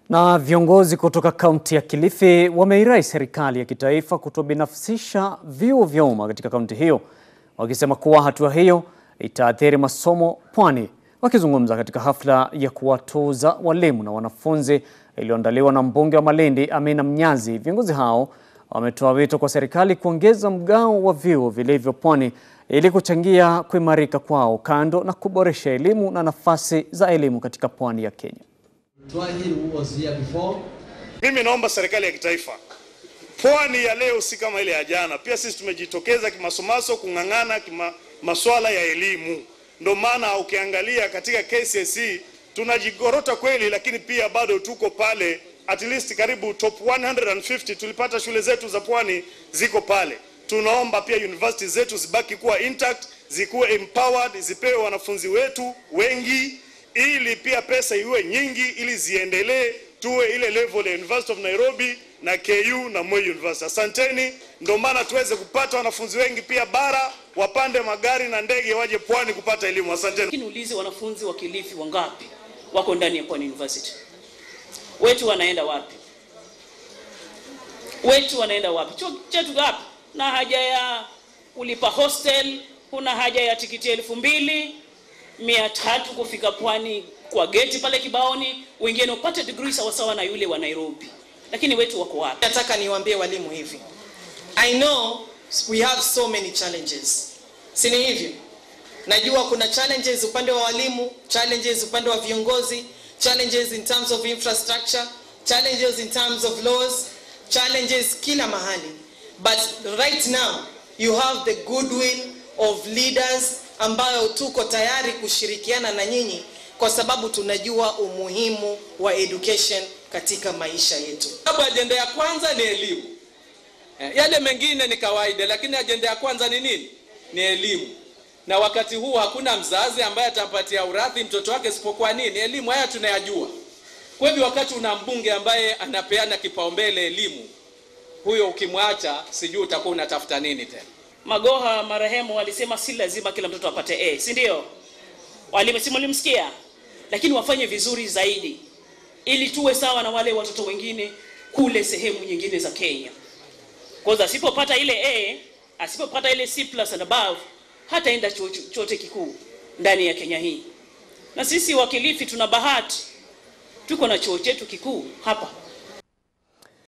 Na viongozi kutoka kaunti ya Kilifi wameirai serikali ya kitaifa kutobinafsisha vyuo vya umma katika kaunti hiyo, wakisema kuwa hatua hiyo itaathiri masomo pwani. Wakizungumza katika hafla ya kuwatuza walimu na wanafunzi iliyoandaliwa na mbunge wa Malindi Amina Mnyazi, viongozi hao wametoa wito kwa serikali kuongeza mgao wa vyuo vilivyo pwani ili kuchangia kuimarika kwao, kando na kuboresha elimu na nafasi za elimu katika pwani ya Kenya. Mimi naomba serikali ya kitaifa, pwani ya leo si kama ile ya jana. Pia sisi tumejitokeza kimasomaso kung'ang'ana kima masuala ya elimu. Ndio maana ukiangalia katika KCSE tunajigorota kweli, lakini pia bado tuko pale, at least karibu top 150 tulipata shule zetu za pwani ziko pale. Tunaomba pia university zetu zibaki kuwa intact, zikuwe empowered, zipewe wanafunzi wetu wengi ili pia pesa iwe nyingi ili ziendelee tuwe ile level ya University of Nairobi na KU na Moi University. Asanteni, ndio maana tuweze kupata wanafunzi wengi pia bara wapande magari na ndege waje pwani kupata elimu. Asanteni. Lakini ulize wanafunzi wa Kilifi wangapi wako ndani ya Pwani University? Wetu wanaenda wapi? Wetu wanaenda wapi? Chuo chetu gapi? Na haja ya kulipa hostel, kuna haja ya tikiti elfu mbili mia tatu kufika pwani kwa geti pale Kibaoni, wengine upate degree sawasawa na yule wa Nairobi, lakini wetu wako wapi? Nataka niwaambie walimu hivi, I know we have so many challenges, si ni hivyo? Najua kuna challenges upande wa walimu, challenges upande wa viongozi, challenges in terms of infrastructure, challenges in terms of laws, challenges kila mahali, but right now you have the goodwill of leaders ambayo tuko tayari kushirikiana na nyinyi kwa sababu tunajua umuhimu wa education katika maisha yetu. Sababu ajenda ya kwanza ni elimu. Eh, Yale mengine ni kawaida, lakini ajenda ya kwanza ni nini? Ni elimu. Na wakati huu hakuna mzazi ambaye atampatia urathi mtoto wake isipokuwa nini? Elimu. Haya tunayajua. Kwa hivyo wakati una mbunge ambaye anapeana kipaumbele elimu, huyo ukimwacha, sijui utakuwa unatafuta nini tena. Magoha marehemu walisema si lazima kila mtoto apate A, si ndio? Walimu si mlimsikia, lakini wafanye vizuri zaidi ili tuwe sawa na wale watoto wengine kule sehemu nyingine za Kenya. Kwa asipopata ile A, asipopata ile C plus and above, hataenda chuo chote kikuu ndani ya Kenya hii. Na sisi wa Kilifi tuna bahati, tuko na chuo chetu kikuu hapa